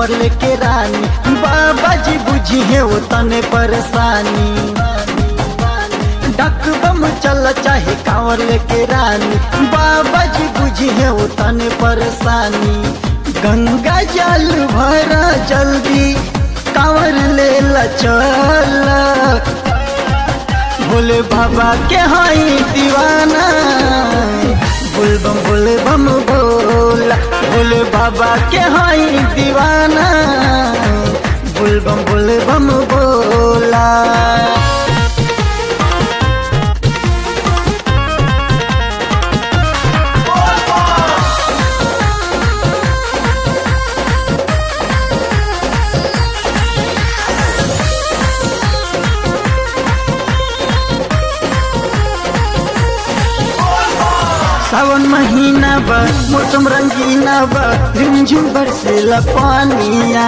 कांवर लेके रानी बाबा जी बुझी है वो तने परेशानी डक बम चल चाहे कांवर लेके रानी बाबा जी बुझी है वो तने परेशानी गंगा जल भरा जल्दी कांवर ले ला चल भोले बाबा के हाई दीवाना बोल बम बोले बम बोला भोले बाबा के हाई दीवाना बोल बम बोले बम बोला सावन महीना बा मौसम रंगीना बा रिमझिम बरसेला पानिया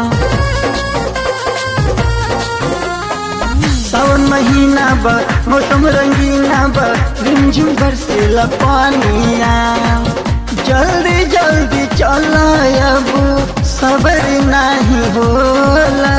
सावन महीना बा मौसम रंगीना बा रिमझिम बरसेला पानिया जल्दी जल्दी चला अब सबर नहीं होला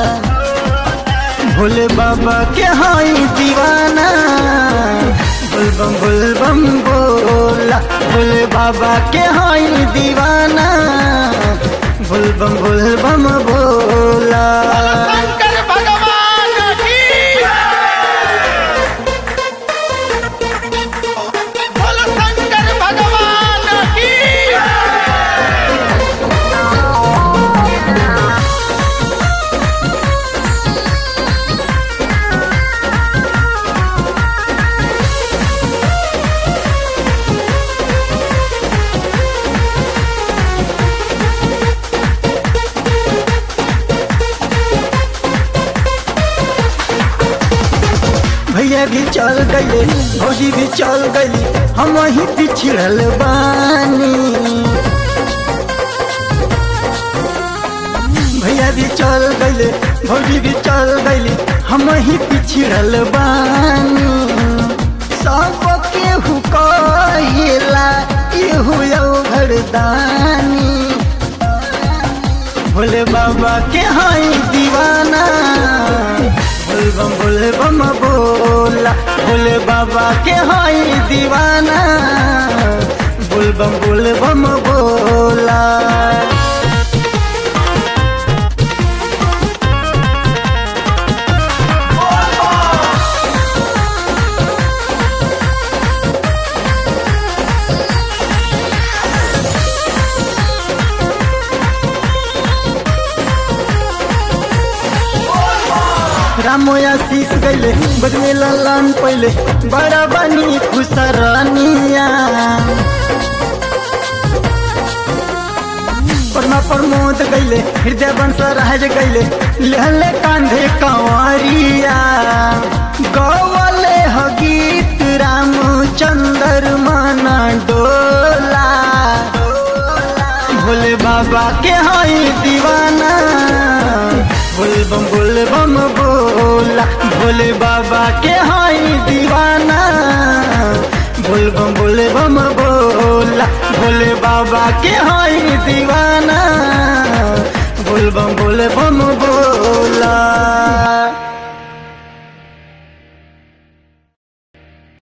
भोले बाबा के हाई दीवाना बोल बम बोल बम बोला भोले बाबा के हाई दीवाना बोल बम बोल बम बोला शंकर भगवान की बोलो शंकर भगवान की भैया भी चल गए भौजी भी चल गई हम वहीं पिछड़ल बानी भैया भी चल गए भौजी भी चल गई हम वहीं पिछड़ल बानी सब केहू कहिला इहू घरदानी भोले बाबा के हाई दीवाना बोल बम बोले बम बोला भोले बाबा के हाई दीवाना बोल बम बोले बम बोला रामो आशीष गैले बदले लालन पहले बड़ा बनी खुसरानिया परमा प्रमोद गैले हृदय बंश राज गैले लहले कांधे कंवरिया गौवले ह गीत रामचंद्र माना डोला भोले बाबा के हाई दीवाना बोल बम बोल बम बोला भोले बाबा के हाई दीवाना बोल बम बोल बम बोला भोले बाबा के हाई दीवाना बोल बम बोल बम बोला